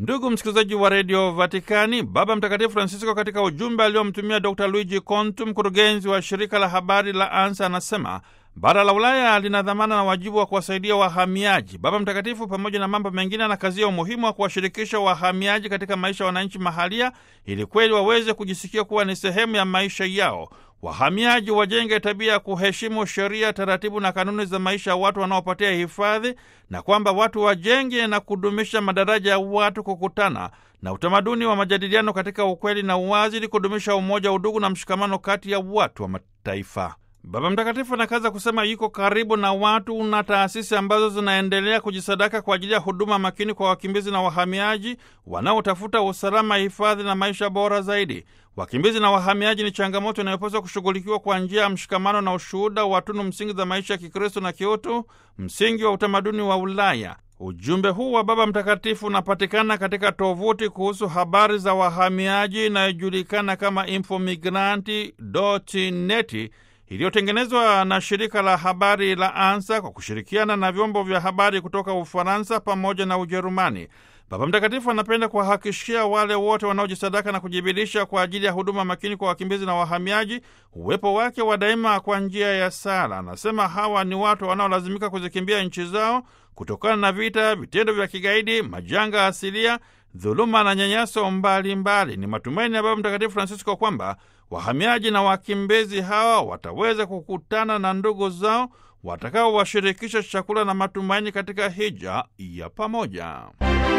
Ndugu msikilizaji wa redio Vatikani, Baba Mtakatifu Francisco katika ujumbe aliomtumia Dr Luigi Contu, mkurugenzi wa shirika la habari la ANSA, anasema bara la Ulaya lina dhamana na wajibu wa kuwasaidia wahamiaji. Baba Mtakatifu, pamoja na mambo mengine, anakazia umuhimu wa kuwashirikisha wahamiaji katika maisha ya wananchi mahalia, ili kweli waweze kujisikia kuwa ni sehemu ya maisha yao. Wahamiaji wajenge tabia ya kuheshimu sheria, taratibu na kanuni za maisha ya watu wanaopatia hifadhi, na kwamba watu wajenge na kudumisha madaraja ya watu kukutana na utamaduni wa majadiliano katika ukweli na uwazi, ili kudumisha umoja, udugu na mshikamano kati ya watu wa mataifa. Baba Mtakatifu anakaza kusema yuko karibu na watu na taasisi ambazo zinaendelea kujisadaka kwa ajili ya huduma makini kwa wakimbizi na wahamiaji wanaotafuta usalama, hifadhi na maisha bora zaidi. Wakimbizi na wahamiaji ni changamoto inayopaswa kushughulikiwa kwa njia ya mshikamano na ushuhuda wa tunu msingi za maisha ya Kikristo na kiutu, msingi wa utamaduni wa Ulaya. Ujumbe huu wa Baba Mtakatifu unapatikana katika tovuti kuhusu habari za wahamiaji inayojulikana kama infomigranti.net iliyotengenezwa na shirika la habari la ANSA kwa kushirikiana na vyombo vya habari kutoka Ufaransa pamoja na Ujerumani. Baba Mtakatifu anapenda kuwahakikishia wale wote wanaojisadaka na kujibidiisha kwa ajili ya huduma makini kwa wakimbizi na wahamiaji uwepo wake wa daima kwa njia ya sala. Anasema hawa ni watu wanaolazimika kuzikimbia nchi zao kutokana na vita, vitendo vya kigaidi, majanga asilia, dhuluma na nyanyaso mbalimbali. Ni matumaini ya Baba Mtakatifu Francisco kwamba wahamiaji na wakimbizi hawa wataweza kukutana na ndugu zao watakaowashirikisha chakula na matumaini katika hija ya pamoja.